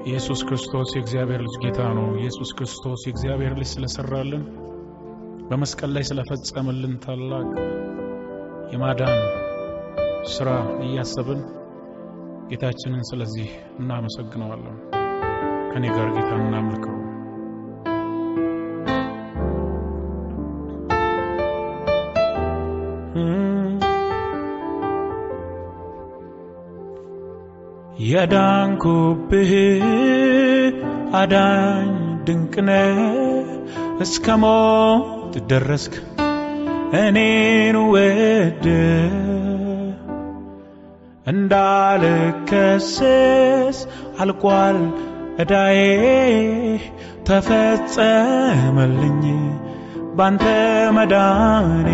ኢየሱስ ክርስቶስ የእግዚአብሔር ልጅ ጌታ ነው። ኢየሱስ ክርስቶስ የእግዚአብሔር ልጅ ስለሰራልን በመስቀል ላይ ስለፈጸመልን ታላቅ የማዳን ስራ እያሰብን ጌታችንን ስለዚህ እናመሰግነዋለን። ከኔ ጋር ጌታን እናምልከው። የዳንኩብህ አዳኝ ድንቅነ እስከ ሞት ደረስክ እኔን ወድ እንዳልከሰስ አልቋል እዳዬ ተፈጸመልኝ ባንተ መዳኔ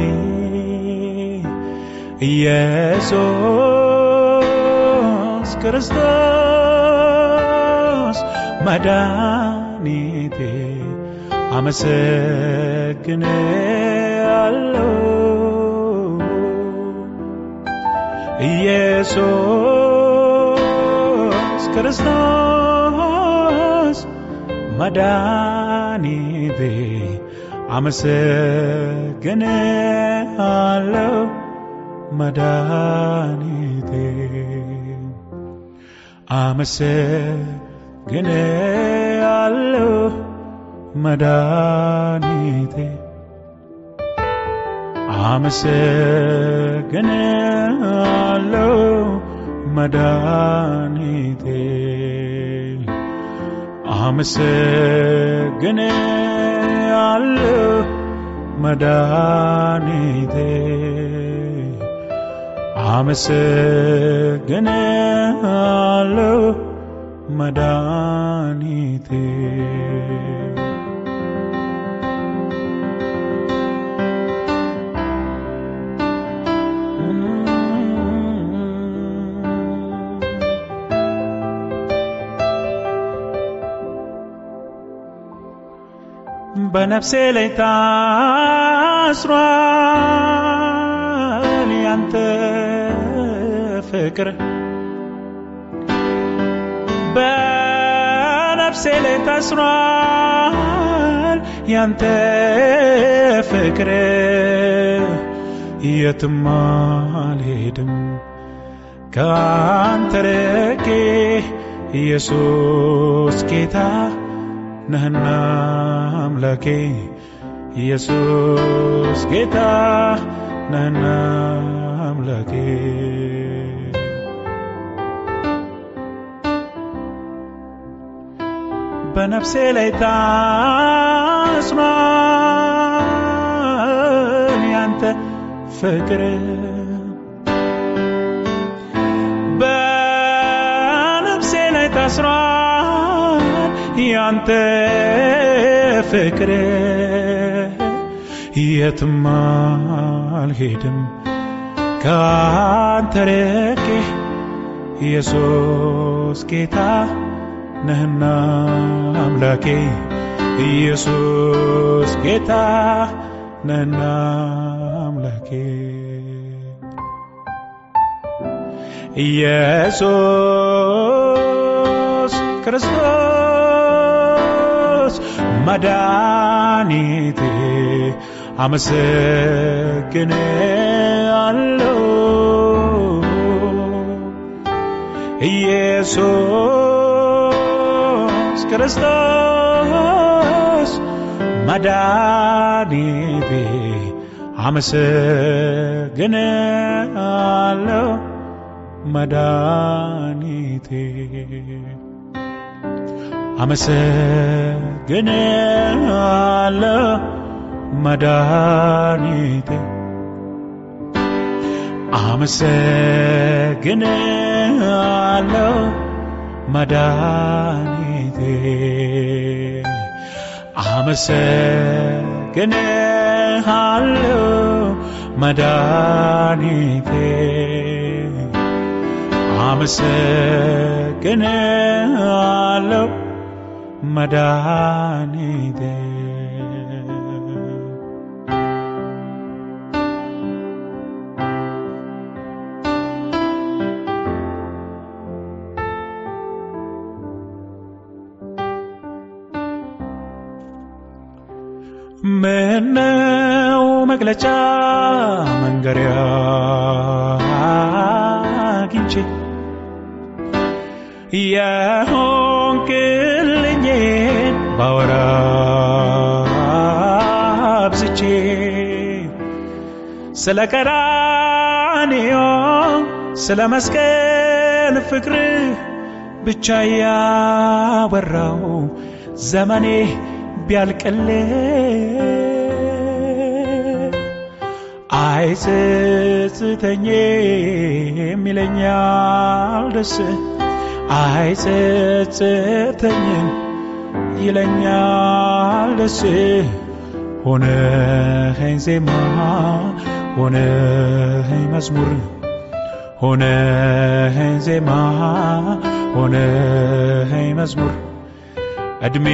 ኢየሱስ ክርስቶስ መድኃኒቴ አመሰግን አለው ኢየሱስ ክርስቶስ መድኃኒቴ አመሰግን አለው መድኃኒቴ አመሰግን አለው መድኃኒቴ አመሰግን አለው መድኃኒቴ አመሰግን አለው መድኃኒቴ አመሰግን አለው መድኃኒቴ በነፍሴ ላይ ታስሯል ያንተ ፍቅር በነፍሴ ላይ ታስሯል ያንተ ፍቅር የትም አልሄድም ከአንተ ርቄ ኢየሱስ ጌታ ነህና አምላኬ ኢየሱስ ጌታ ነህና አምላኬ በነፍሴ ላይ ታስሯል ያንተ ፍቅር በነፍሴ ላይ ታስሯል ያንተ ፍቅር የትም አልሄድም ከአንተ ርቄ ኢየሱስ ጌታ ነህና አምላኬ ኢየሱስ ጌታ ነህና አምላኬ ኢየሱስ ክርስቶስ መድኃኒቴ አመሰግን አለው ኢየሱስ ክርስቶስ መድኃኒቴ አመሰግን አለው መድኃኒቴ አመሰግን አለው መድኃኒቴ አመሰግን አለው መድኃኒቴ አመሰግን አለው መድኃኒቴ አመሰግን አለው መድኃኒቴ ምነው መግለጫ መንገሪያ አግኝቼ የሆንክልኝን ባወራ አብዝቼ ስለ ቀራንዮ ስለ መስቀል ፍቅርህ ብቻ ያወራው ዘመኔ ቢያልቅልህ አይጸጽተኝም ይለኛል ደስ አይጸጽተኝም ይለኛል ደስ ሆነኸኝ ዜማ ሆነኸኝ መዝሙር ሆነኸኝ ዜማ ሆነኸኝ መዝሙር እድሜ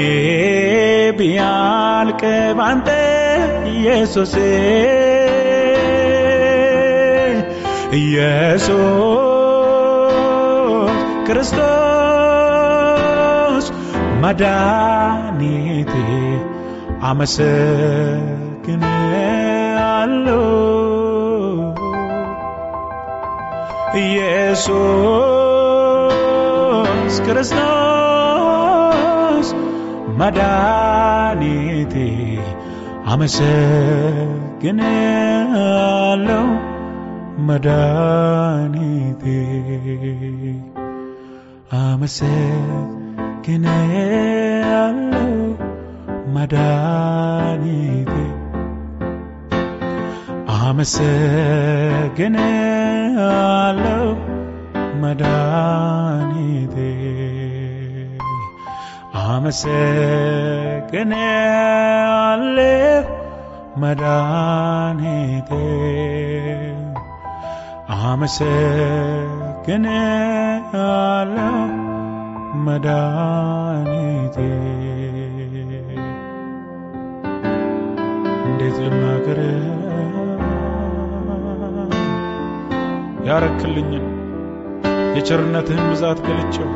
ቢያልቅ ባንተ ኢየሱስ ኢየሱስ ክርስቶስ መድኃኒቴ አመሰግንሃለሁ ኢየሱስ ክርስቶስ መድኃኒቴ አመሰግንሃለሁ መድኃኒቴ አመሰግንሃለሁ መድኃኒቴ አመሰግንሃለሁ መድኃኒቴ አመሰግንሃለሁ መድኃኒቴ አመሰግንሃለሁ መድኃኒቴ እንዴት ልናገር ያረክልኝን የቸርነትህን ብዛት ገልጬው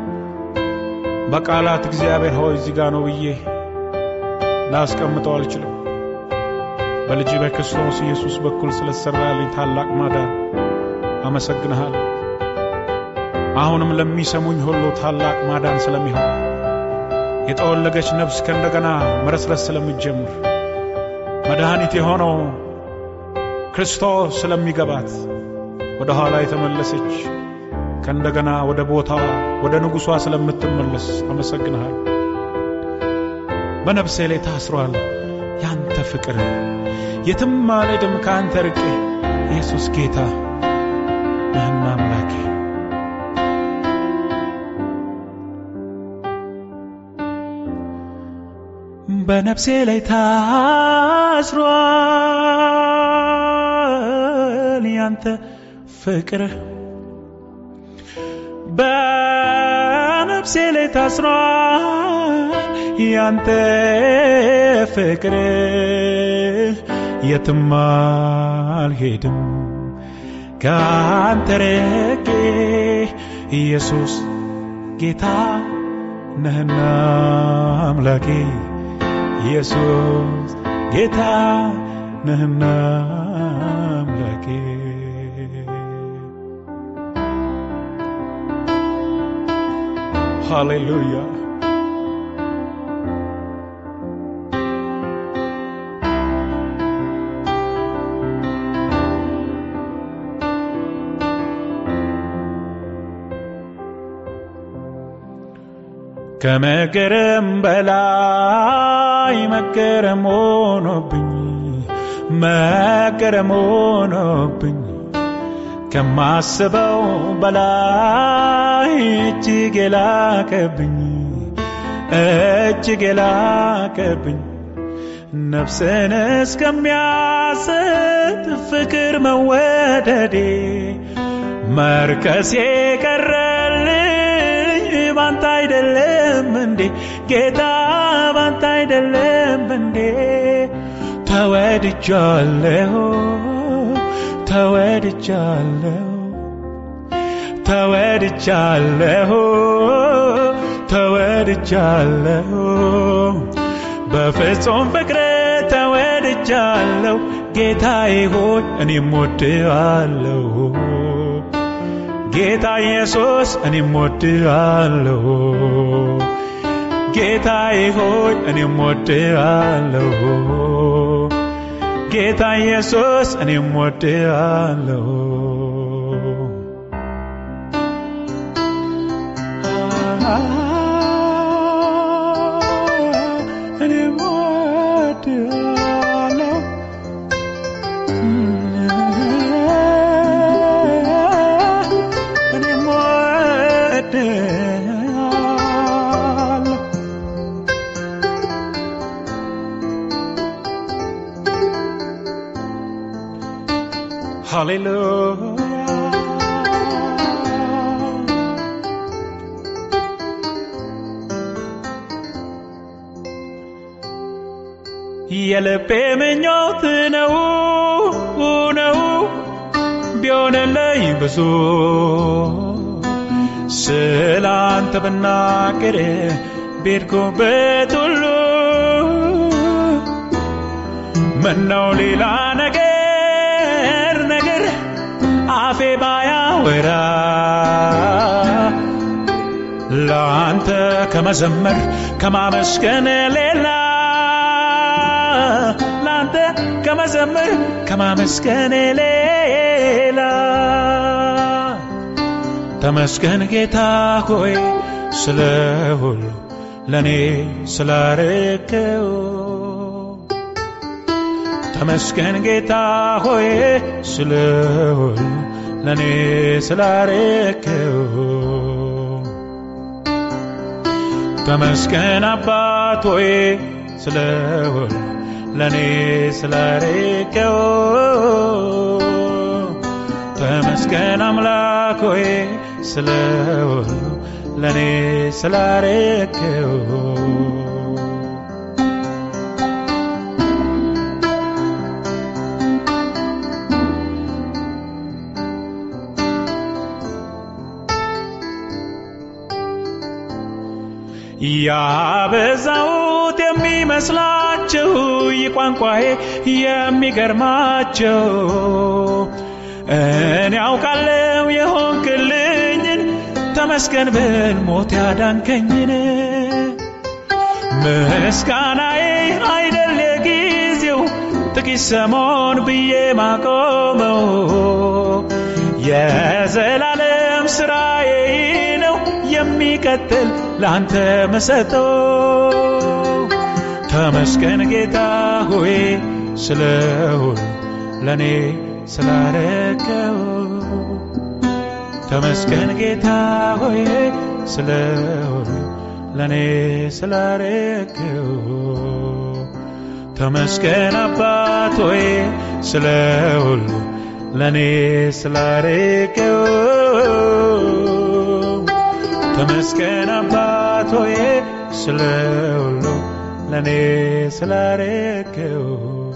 በቃላት እግዚአብሔር ሆይ እዚህ ጋ ነው ብዬ ላስቀምጠው አልችልም። በልጅ በክርስቶስ ኢየሱስ በኩል ስለተሰራልኝ ታላቅ ማዳን አመሰግንሃል። አሁንም ለሚሰሙኝ ሁሉ ታላቅ ማዳን ስለሚሆን የጠወለገች ነፍስ ከእንደገና መረስረስ ስለምትጀምር መድኃኒት የሆነው ክርስቶስ ስለሚገባት ወደ ኋላ የተመለሰች ከእንደገና ወደ ቦታዋ ወደ ንጉሷ ስለምትመለስ አመሰግንሃል። በነፍሴ ላይ ታስሯል ያንተ ፍቅር፣ የትም አልሄድም ከአንተ ርቄ። ኢየሱስ ጌታ ነህና አምላኬ። በነፍሴ ላይ ታስሯል ያንተ ፍቅር በነፍሴ ላይ ታስሯል ያንተ ፍቅር የትም አልሄድም ከአንተ ርቄ ኢየሱስ ጌታ ነህና አምላኬ ኢየሱስ ጌታ ነህና አምላኬ ሃሌሉያ ከመገረም በላይ መገረም ሆኖብኝ መገረም ሆኖብኝ ከማስበው በላይ እጅግ የላቀብኝ እጅግ የላቀብኝ ነፍስን እስከሚያስት ፍቅር መወደዴ መርከሴ ቀረልኝ ባንተ አይደለም እንዴ ጌታ ባንተ አይደለም እንዴ ተወድጃለሁ ተወድጃለሁ ተወድጃለሁ ተወድጃለሁ በፍጹም ፍቅር ወድጃለሁ ጌታዬ ሆይ እኔም ወድሃለሁ ጌታ ኢየሱስ እኔም ወድሃለሁ ጌታዬ ሆይ እኔም ወድሃለሁ ጌታ ኢየሱስ እኔም ወድሃለሁ እኔም ወድሃለሁ እኔም ወድሃለሁ ሃሌሉያ የልቤ ምኞት ነው ነው ቢሆንልኝ ብዙ ስለ አንተ ብናገር ቤድኩበት ሁሉ ምነው ሌላ ነገር ነገር አፌ ባያወራ ለአንተ ከመዘመር ከማመስገን ሌላ ለአንተ ከመዘመር ከማመስገን ሌላ ተመስገን ጌታ ሆይ ስለ ሁሉ ለእኔ ስላረከው ተመስገን ጌታ ሆይ ስለ ሁሉ ለእኔ ስላረከው ተመስገን አባት ሆይ ስለ ሁሉ ለእኔ ስላረከው ተመስገን አምላክ ሆይ ስለ ሁሉ ለእኔ ስላረከው ያበዛውት የሚመስላቸው ይህ ቋንቋዬ የሚገርማቸው እኔ አውቃለሁ የሆንክልኝን ተመስገን ብል ሞት ያዳንከኝን ምስጋናዬ አይደል የጊዜው ጥቂት ሰሞን ብዬ ማቆመው የዘላለም ስራዬ ነው የሚቀጥል ለአንተ መሰጠው ተመስገን ጌታ ሆይ ስለ ሁሉ ለእኔ ስላረከው ተመስገን ጌታ ሆይ ስለ ሁሉ ለእኔ ስላረከው ተመስገን አባት ሆይ ስለ ሁሉ ለእኔ ስላረከው ተመስገን አባት ሆይ ስለ ሁሉ ለእኔ ስላረከው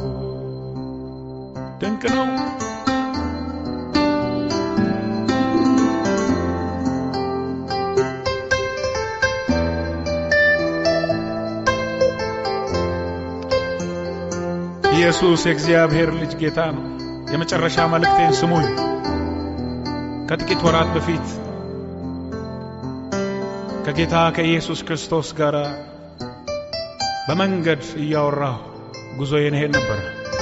ድንቅ ነው ኢየሱስ የእግዚአብሔር ልጅ ጌታ ነው የመጨረሻ መልእክቴን ስሙኝ ከጥቂት ወራት በፊት ከጌታ ከኢየሱስ ክርስቶስ ጋር በመንገድ እያወራሁ ጉዞዬን እሄድ ነበር።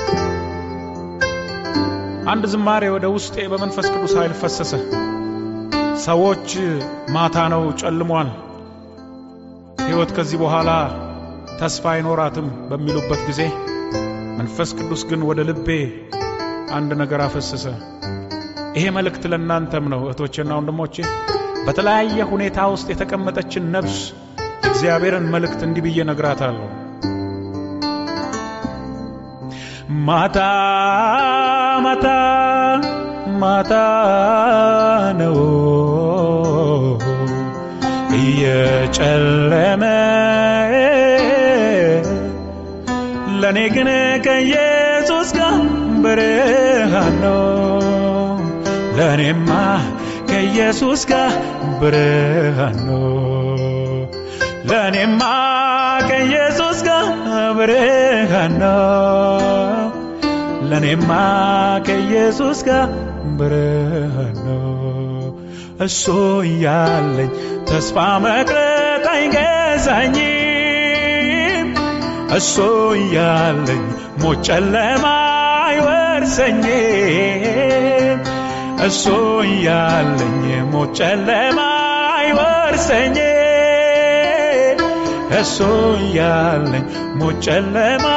አንድ ዝማሬ ወደ ውስጤ በመንፈስ ቅዱስ ኃይል ፈሰሰ። ሰዎች ማታ ነው ጨልሟል፣ ሕይወት ከዚህ በኋላ ተስፋ አይኖራትም በሚሉበት ጊዜ መንፈስ ቅዱስ ግን ወደ ልቤ አንድ ነገር አፈሰሰ። ይሄ መልእክት ለእናንተም ነው እህቶቼና ወንድሞቼ። በተለያየ ሁኔታ ውስጥ የተቀመጠችን ነፍስ የእግዚአብሔርን መልእክት እንዲህ ብዬ ነግራታለሁ። ማታ ማታ ማታ ነው እየጨለመ ለእኔ ግን ከኢየሱስ ጋር ብርሃን ነው ለእኔማ ከኢየሱስ ጋር ብርሃን ነው ለእኔማ ከኢየሱስ ጋር ብርሃን ነው ለእኔማ ከኢየሱስ ጋር ብርሃን ነው። እሱ እያለኝ ተስፋ መቅረት አይገዛኝም። እሱ እያለኝ ሞት ጨለማ አይወርሰኝም። እሱ እያለኝ ሞት ጨለማ አይወርሰኝም። እሱ እያለኝ ሞት ጨለማ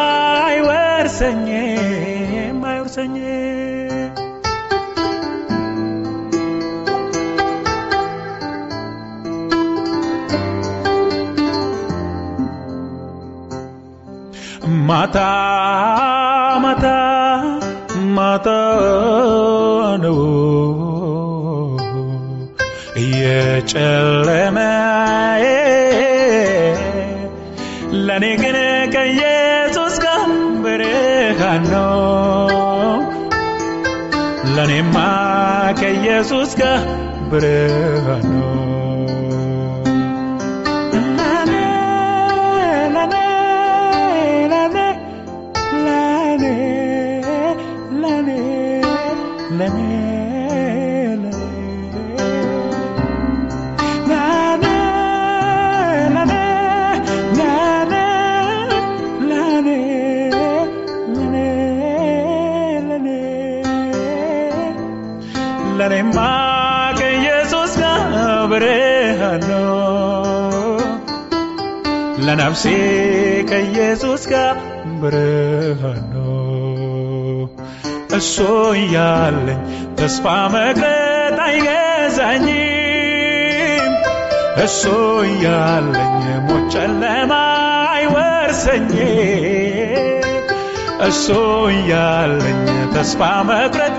አይወርሰኝም አይወርሰኝም። ማታ ማታ ማታ ነው እየጨለመ ለእኔ ግን ከኢየሱስ ጋር ብርሃን ነው። ለእኔማ ከኢየሱስ ጋር ብርሃን ነው። ለኔ ለኔ ለኔ ለኔ ለኔ ለኔ ለኔማ ከኢየሱስ ጋር ብርሃን ነው። ለነፍሴ ከኢየሱስ ጋር ብርሃን ነው። እሱ እያለኝ ተስፋ መቅረት አይገዛኝም። እሱ እያለኝ ሞት ጨለማ አይወርሰኝም። እሱ እያለኝ ተስፋ መቅረት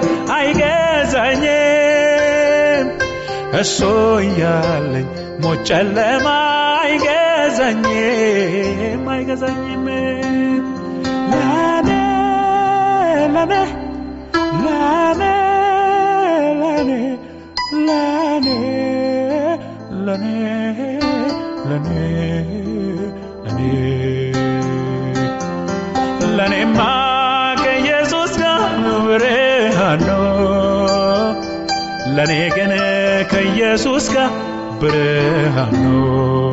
አይገዛኝም። እሱ እያለኝ ሞት ጨለማ አይገዛኝም አይገዛኝም። ለኔ ለኔ ለኔ ለኔ ለኔ ለኔ ለኔ ለኔ ለኔማ ከኢየሱስ ጋር ብርሃን ነው። ለኔ ግን ከኢየሱስ ጋር ብርሃን ነው።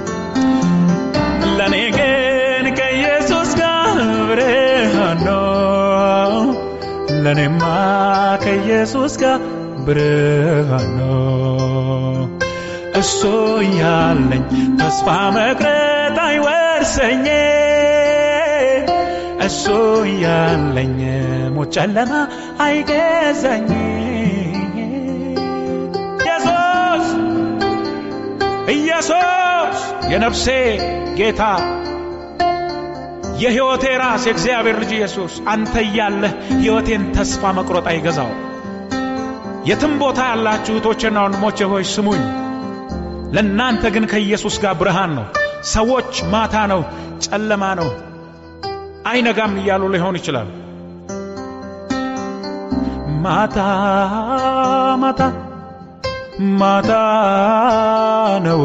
ለኔ ግን ከኢየሱስ ጋር ብርሃን ነው። ለኔማ ከኢየሱስ ጋር ብርሃን ነው። እሱ ያለኝ ተስፋ መቅረት አይወርሰኝም። እሱ ያለኝ ሞት ጨለማ አይገዛኝም። ኢየሱስ ኢየሱስ የነፍሴ ጌታ የሕይወቴ ራስ የእግዚአብሔር ልጅ ኢየሱስ አንተ እያለህ ሕይወቴን ተስፋ መቁረጥ አይገዛው። የትም ቦታ ያላችሁ እህቶቼና ወንድሞቼ ሆይ ስሙኝ። ለእናንተ ግን ከኢየሱስ ጋር ብርሃን ነው። ሰዎች ማታ ነው፣ ጨለማ ነው፣ አይነጋም እያሉ ሊሆን ይችላል። ማታ ማታ ማታ ነው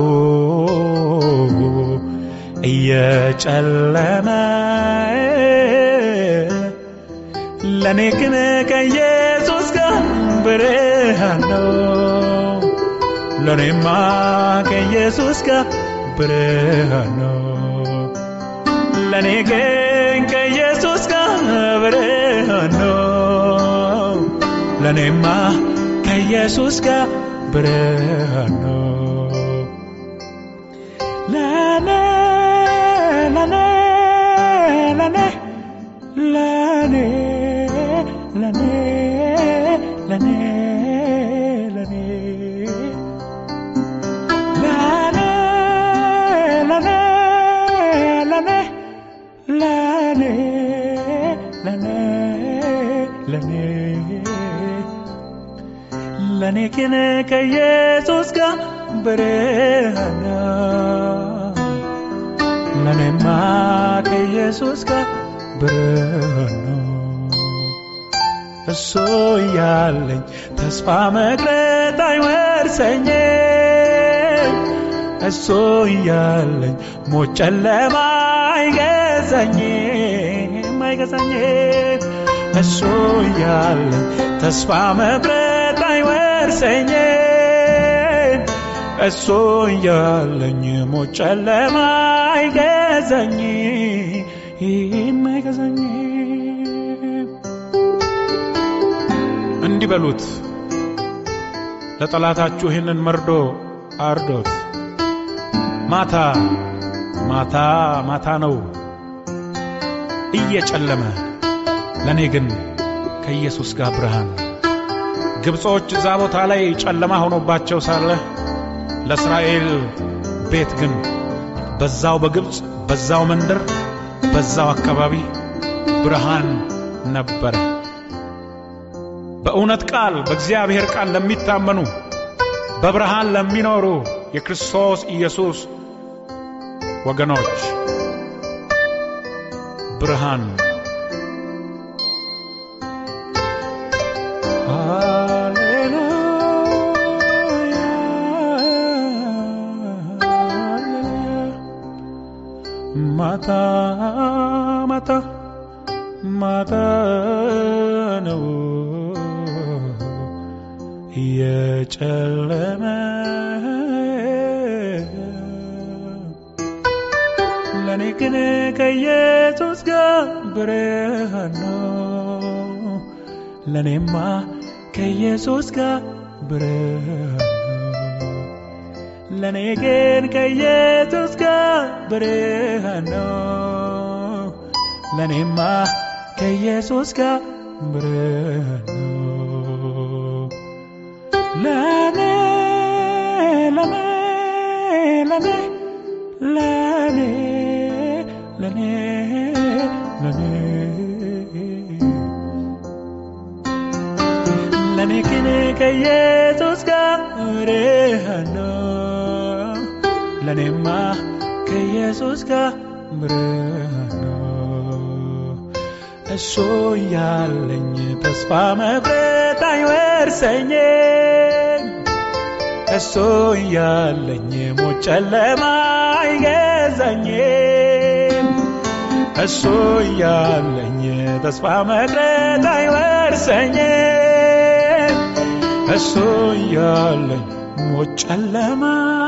እየጨለመ ለእኔ ግን ከኢየሱስ ጋር ብርሃን ነው። ለእኔማ ከኢየሱስ ጋር ብርሃን ነው። ለእኔ ግን ከኢየሱስ ጋር ብርሃን ነው። ለእኔማ ከኢየሱስ ጋር ብርሃን ነው። ለኔ ለኔ ለኔ ለኔ ለኔ ለኔ ለኔ ለኔ ለኔ ለኔ ለኔ ለኔ ለኔ ለኔ ግን ከኢየሱስ ጋር ብርሃን ነው። ለኔማ ከኢየሱስ ጋር ብርሃን ነው። እሱ ያለኝ ተስፋ መቅረት አይወርሰኝም። እሱ ያለኝ ሞት ጨለማ አይገዛኝም አይገዛኝም። እሱ እያለኝ ተስፋ መቁረጥ አይወርሰኝም እሱ እያለኝ ሞት ጨለማ አይገዛኝ አይገዛኝ እንዲህ በሉት ለጠላታችሁ ይህንን መርዶ አርዶት ማታ ማታ ማታ ነው እየጨለመ ለእኔ ግን ከኢየሱስ ጋር ብርሃን ግብጾች እዛ ቦታ ላይ ጨለማ ሆኖባቸው ሳለ ለእስራኤል ቤት ግን በዛው በግብፅ በዛው መንደር በዛው አካባቢ ብርሃን ነበረ። በእውነት ቃል በእግዚአብሔር ቃል ለሚታመኑ በብርሃን ለሚኖሩ የክርስቶስ ኢየሱስ ወገኖች ብርሃን ማታ ማታ ማታ ነው የጨለመ ለእኔ ግን ከኢየሱስ ጋር ብርሃን ነው። ለእኔማ ከኢየሱስ ጋር ብርሃን ነው። ለእኔ ግን ከኢየሱስ ጋር ብርሃን ነው። ለእኔማ ከኢየሱስ ጋር ብርሃን ነው። ለኔ ለኔ ለኔ ለኔ ለኔ ለኔ ለኔ ግን ከኢየሱስ ጋር ብርሃን ነው። ለኔማ ከኢየሱስ ጋር ብርሃን ነው። እሱ ያለኝ ተስፋ መቁረጥ አይወርሰኝም። እሱ ያለኝ ሞት ጨለማ አይገዛኝም። እሱ ያለኝ ተስፋ መቁረጥ አይወርሰኝም። እሱ ያለኝ ሞት ጨለማ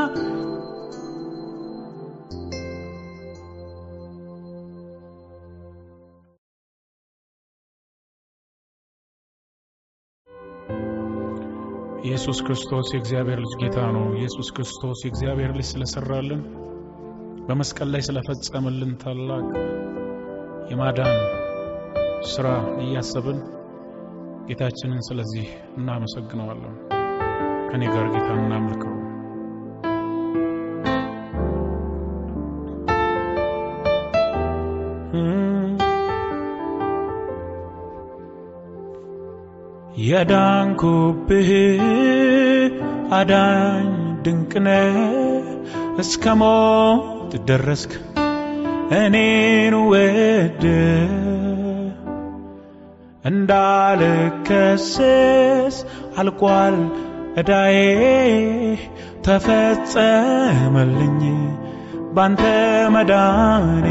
ኢየሱስ ክርስቶስ የእግዚአብሔር ልጅ ጌታ ነው። ኢየሱስ ክርስቶስ የእግዚአብሔር ልጅ ስለሰራልን በመስቀል ላይ ስለፈጸመልን ታላቅ የማዳን ስራ እያሰብን ጌታችንን ስለዚህ እናመሰግነዋለን። ከኔ ጋር ጌታ እናምልከው። የዳንኩብህ አዳኝ ድንቅነ እስከ ሞት ደረስክ እኔን ወደ እንዳልከሰስ አልቋል እዳዬ ተፈጸመልኝ ባንተ መዳኔ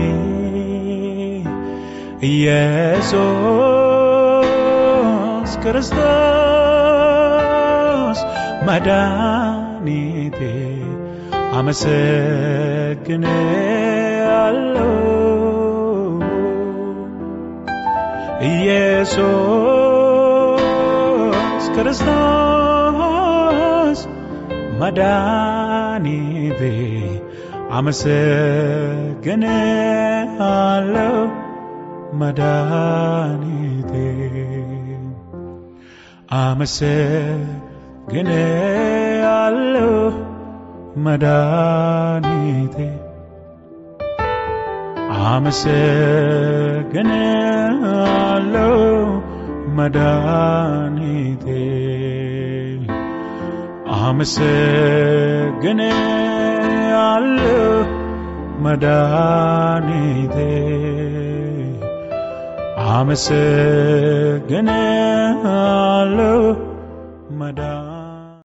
ኢየሱስ ክርስቶስ መድኃኒቴ አመሰግን አለው ኢየሱስ ክርስቶስ መድኃኒቴ አመሰግን አለው መድኃኒቴ አመሰግን አለው መድኃኒቴ አመሰግን አለው መድኃኒቴ አመሰግን አለው መድኃኒቴ አመሰግን አለው መድኃኒቴ